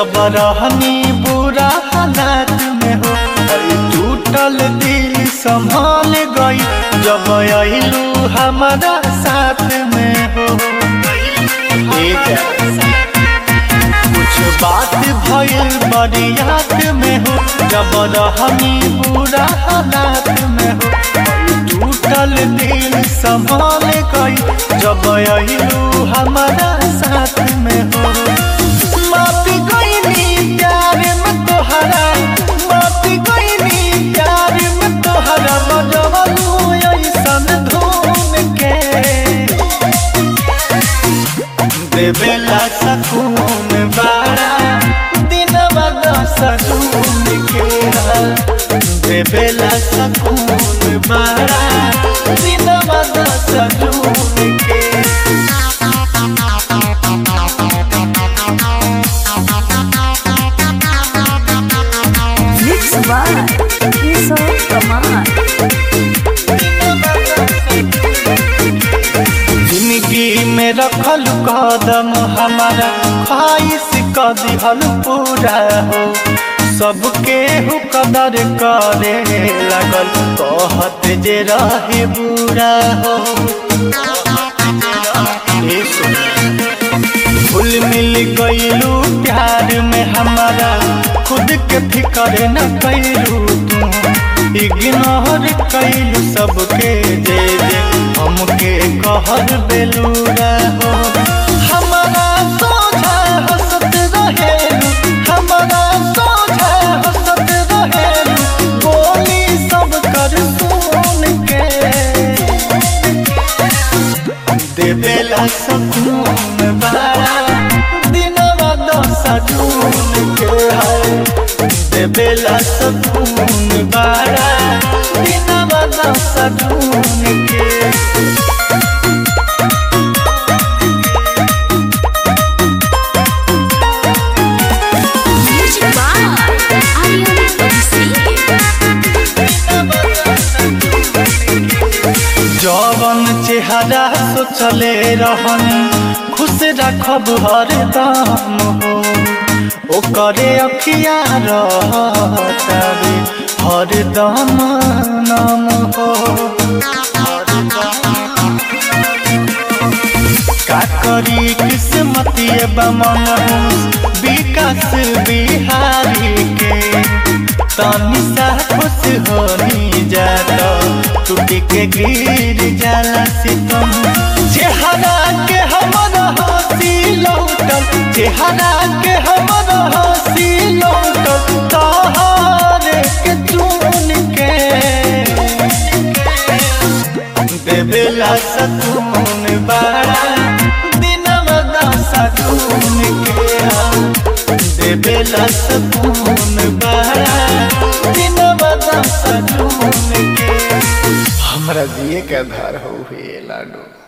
जब रहनी बुरा हालात में हो अरे टूटल दिल संभाल गई जब अइलू हमारा साथ में हो ए जा। कुछ बात भइल बड़ी याद में हो जब रहनी बुरा हालात में हो टूटल दिल संभाल गई जब अइलू हमारा साथ में हो माफी गईनी प्यार में तोहरा माफी गईनी प्यार में तोहरा बजवलू ऐसन धूम के देवेला सकून बारा दिन सजून के देवेला सकून बारा दिन सजून के Mix by Kishore Kumar. जिंदगी में रखल कदम हमारा ख्वाहिश क दिहल पूरा हो सबके हु कदर करे लगल कहत जे रहे बुरा हो ए सुन। घुल मिल गईलू प्यार में हमारा खुद के फिकर न कैलू तू इग्नोर कैलू सबके जे जे हमके कहर बेलूरा हो हमारा सोझा हंसत रहेलू हमारा सोझा हंसत रहेलू बोली सब कर सुन के देवेला सकून बारा दिनवा दशा जून के है देवेला सकून बारा दिनवा दशा जून के Music by Aryan Abhishek. जवन चेहरा सोचले रहन खुश रखब हरदम हो ओकरे अखिया रहतावे हरदम नाम हो का करी किस्मतिए बमन विकास बिहारी के तनी सा खुश होनी जाता टूट के गिर जाला सितम चेहरा के हमर हंसी लौटल चेहरा के हमर हंसी लौटल तहारे के चुन के देवेला सकून बारा दिनवा दशा जून के हा। देवेला सकून बारा दिनवा दशा जून के हमरा जिए के आधार हो लाडो